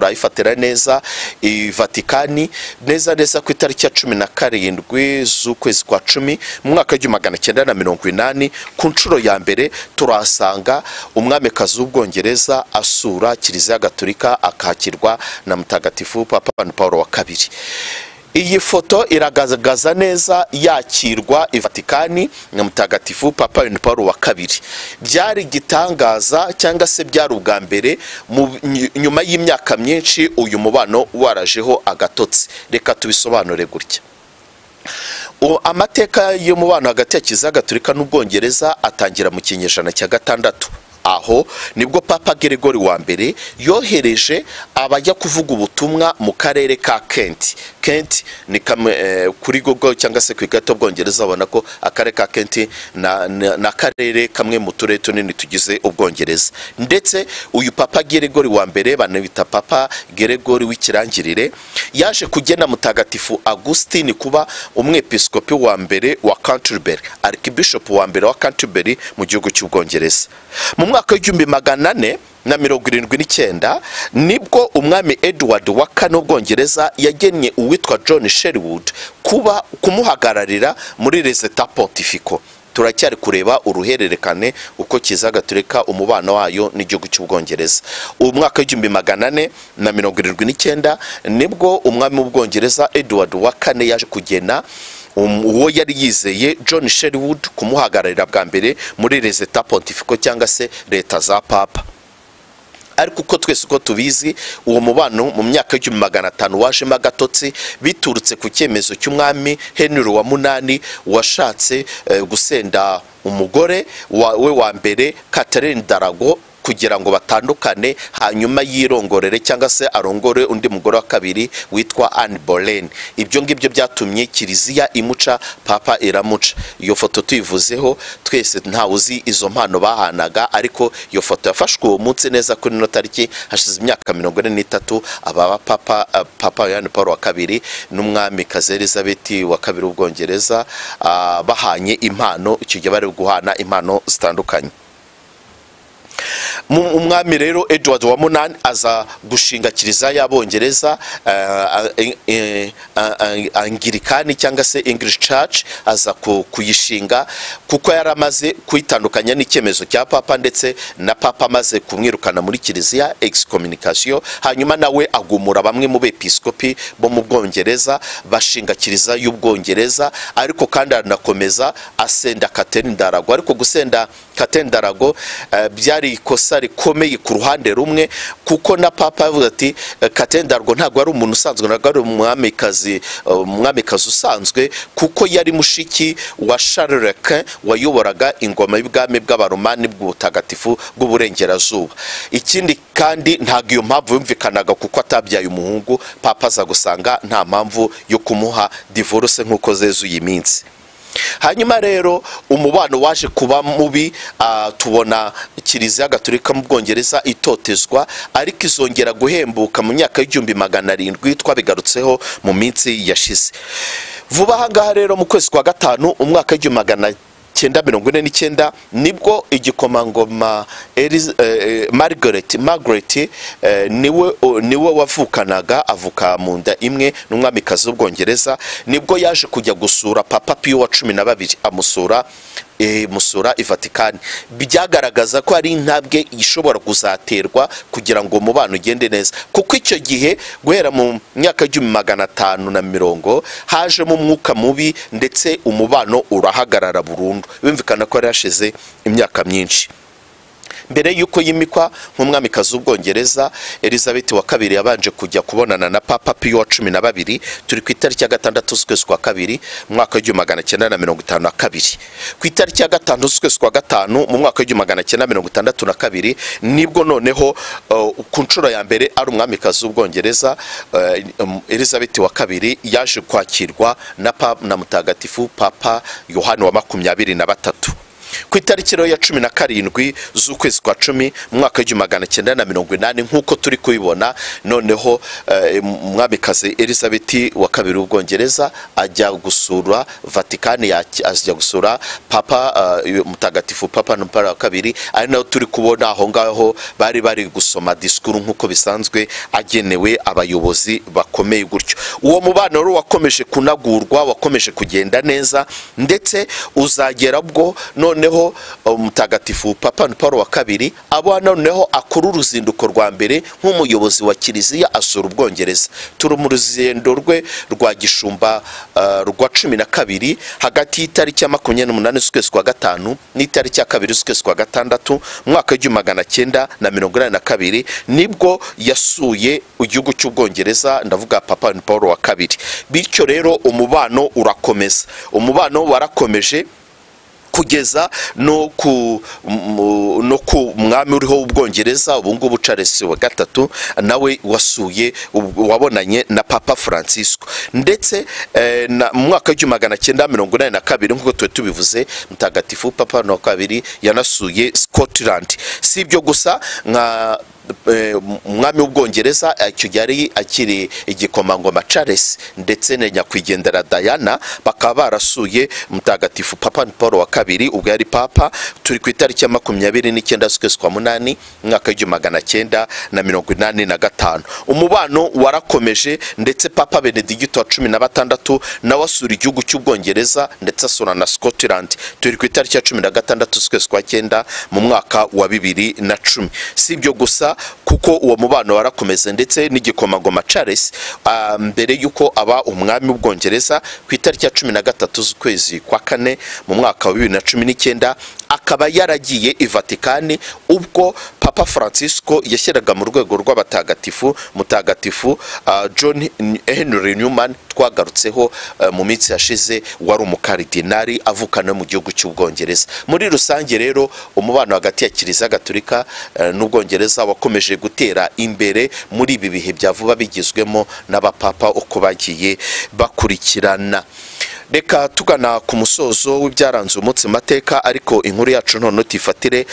turayifatira neza i vatikani neza neza ku itariki ya cumi na karindwi z'ukwezi kwa cumi mu mwaka w'igihumbi magana cyenda na mirongo inani ku nshuro ya mbere turahasanga umwamikazi w'ubwongereza asura kiliziya gatolika akakirwa na mutagatifu papa Yohani paul wa kabiri iyi foto iragaragaza neza yakirwa i vatikani na mutagatifu papa Yohani paul wa kabiri byari igitangaza cyangwa se byari ubwa mbere mu- ny- nyuma y'imyaka myinshi uyu mubano warajeho agatotsi reka tubisobanure gutya O- amateka y'umubano hagati ya kiliziya gatolika n'ubwongereza atangira mu kinyejana cya gatandatu aho nibwo papa geregori wa mbere yohereje abajya kuvuga ubutumwa mu karere ka kenti kenti ni kamwe eh, kuri google cyangwa se ku ikarita y'ubwongereza babona ko akarere ka kenti na- na- ni akarere kamwe mu turere tunini tugize ubwongereza ndetse uyu papa geregori wa mbere banabita papa geregori w'ikirangirire yaje kugena mutagatifu agustin kuba umwepiskopi wa mbere wa canterbury arikibishop wa mbere wa canterbury mu gihugu cy'ubwongereza mu mwaka w'igihumbi magana ane na mirongo irindwi n'icyenda nibwo umwami edward wa kane w'ubwongereza yagennye uwitwa john sherwood kuba kumuhagararira muri reseta pontifico turacyari kureba uruhererekane uko kiza gaturika umubano wayo n'igihugu cy'ubwongereza uwo mwaka w'igihumbi magana ane na mirongo irindwi n'icyenda nibwo umwami w'ubwongereza edward wa kane yaje kugena um- uwo yari yizeye john sherwood kumuhagararira bwa mbere muri reseta pontifico cyangwa se leta za papa ariko uko twese uko tubizi uwo mubano mu myaka y'igihumbi magana atanu wajemo agatotsi biturutse ku cyemezo cy'umwami henry wa munani washatse eh, gusenda umugore wa- we wa mbere catherine darago kugira ngo batandukane hanyuma yirongorere cyangwa se arongore undi mugore wa kabiri witwa Anne Boleyn ibyo ngibyo byatumye kiliziya imuca papa iramuca iyo foto tuyivuzeho twese ntawe uzi izo mpano bahanaga ariko iyo foto yafashwe uwo munsi neza kuri ino tariki hashize imyaka mirongo ine n'itatu ababa papa eh, papa Yohani Paul wa kabiri n'umwami kazi Elizabeth wa kabiri w'ubwongereza ah, bahanye impano icyo gihe bari guhana impano zitandukanye Mu- umwami rero edward wa munani aza gushinga kiliziya y'abongereza eh, eh, eh, angirikani cyangwa se english church aza ku- kuyishinga kuko yari amaze kuyitandukanya n'icyemezo cya papa ndetse na papa amaze kumwirukana muri kiliziya excommunication hanyuma nawe agumura bamwe mu bepiskopi bo mu bwongereza bashinga kiliziya y'ubwongereza ariko kandi aranakomeza asenda Catherine darago ariko gusenda Catherine darago eh, byari ikosa rikomeye ku ruhande rumwe kuko na papa yavuze ati eh, Catherine darago ntabwo ari umuntu usanzwe ntabwo ari umwamikazi eh, umwamikazi usanzwe kuko yari mushiki wa Charles Quint wayoboraga ingoma y'ubwami bw'abaromani bw'ubutagatifu bw'uburengerazuba ikindi kandi ntabwo iyo mpamvu yumvikanaga kuko atabyaye umuhungu papa aza gusanga nta mpamvu yo kumuha divorce nk'uko zezuye iminsi hanyuma rero umubano waje kuba mubi ah, tubona kiliziya gatolika mu bwongereza itotezwa ariko izongera guhembuka mu myaka y'igihumbi magana arindwi twabigarutseho mu minsi yashize vuba aha ngaha rero mu kwezi kwa gatanu umwaka w'igihumbi magana cyenda mirongo ine n'icyenda nibwo igikomangoma Eliz- eh, eh, margaret margaret eh, niwe o- niwe wavukanaga avuka mu nda imwe n'umwamikazi w'ubwongereza nibwo yaje kujya gusura papa piyo wa cumi na babiri amusura eh, musura i vatikani byagaragaza ko ari intambwe ishobora kuzaterwa kugira ngo umubano ugende neza kuko icyo gihe guhera mu myaka y'igihumbi magana atanu na mirongo hajemo umwuka mubi ndetse umubano urahagarara burundu bimvikana ko yari hashize imyaka myinshi mbere y'uko yimikwa nk'umwamikazi w'ubwongereza elizabeth wa kabiri yabanje kujya kubonana na papa piyo wa cumi na babiri turi ku itariki ya gatandatu z'ukwezi kwa kabiri mu mwaka w'igihumbi magana cyenda na mirongo itanu na kabiri ku itariki ya gatanu z'ukwezi kwa gatanu mu mwaka w'igihumbi magana cyenda mirongo itandatu na kabiri nibwo noneho uh, ku nshuro ya mbere ari umwamikazi w'ubwongereza uh, um, elizabeth wa kabiri yaje kwakirwa na, pa, na mutagatifu papa yohani wa makumyabiri na batatu ku itariki rero ya cumi na karindwi z'ukwezi kwa cumi mu mwaka w'igihumbi magana cyenda na mirongo inani nk'uko turi kubibona noneho eh, umwamikazi elizabeth wa kabiri w'ubwongereza ajya gusura vatikani yaki- ajya gusura papa eh, mutagatifu papa numpara wa kabiri ari naho turi kubona aho ngaho bari bari gusoma disikuru nk'uko bisanzwe agenewe abayobozi bakomeye gutyo uwo mubano rero wakomeje kunagurwa wakomeje kugenda neza ndetse uzagera bwo noneho eh, mutagatifu papa paul wa kabiri aba noneho akora uruzinduko rwa mbere nk'umuyobozi wa kiliziya asura ubwongereza turi mu ruzendo rwe rwa gishumba eh, rwa cumi na kabiri hagati y'itariki ya makumyabiri n'umunani z'ukwezi kwa gatanu n'itariki ya kabiri z'ukwezi kwa gatandatu mu mwaka w'igihumbi magana cyenda na mirongo inani na kabiri nibwo yasuye igihugu cy'ubwongereza ndavuga papa paul wa kabiri bityo rero umubano urakomeza umubano warakomeje kugeza no ku mu- no ku mwami uriho w'ubwongereza ubu ngubu Charles wa gatatu nawe wasuye ubu- wabonanye na papa francisco ndetse eh, na- mu mwaka w'igihumbi magana cyenda mirongo inani na kabiri nk'uko tuba tubivuze mutagatifu papa na wa kabiri yanasuye scotland si ibyo gusa nka eh, umwami w'ubwongereza icyo gihe yari akiri igikomangoma Charles ndetse na nyakwigendera Diana bakaba barasuye mutagatifu papa paul wa kabiri ubwo yari papa turi ku itariki ya makumyabiri n'icyenda z'ukwezi kwa munani umwaka w'igihumbi magana cyenda na mirongo inani na gatanu umubano warakomeje ndetse papa benedigito wa cumi na batandatu nawe asura igihugu cy'ubwongereza ndetse asura na scotland turi ku itariki ya cumi na gatandatu z'ukwezi kwa cyenda mu mwaka wa bibiri na cumi si ibyo gusa kuko uwo mubano warakomeze ndetse n'igikomangoma Charles ah, mbere y'uko aba umwami w'ubwongereza ku itariki ya cumi na gatatu z'ukwezi kwa kane mu mwaka wa bibiri na cumi n'icyenda akaba yaragiye i vatikani ubwo papa francisco yashyiraga mu rwego rw'abatagatifu mutagatifu ah, john henry newman twagarutseho eh, mu minsi yashize wari umukaridinari avuka no mu gihugu cy'ubwongereza muri rusange rero umubano hagati ya kiliziya gatolika eh, n'ubwongereza wakomeje gutera imbere muri ibi bihe bya vuba bigizwemo n'abapapa uko bagiye bakurikirana reka tugana ku musozo w'ibyaranze umunsi mu mateka ariko inkuru yacu noneho tuyifatire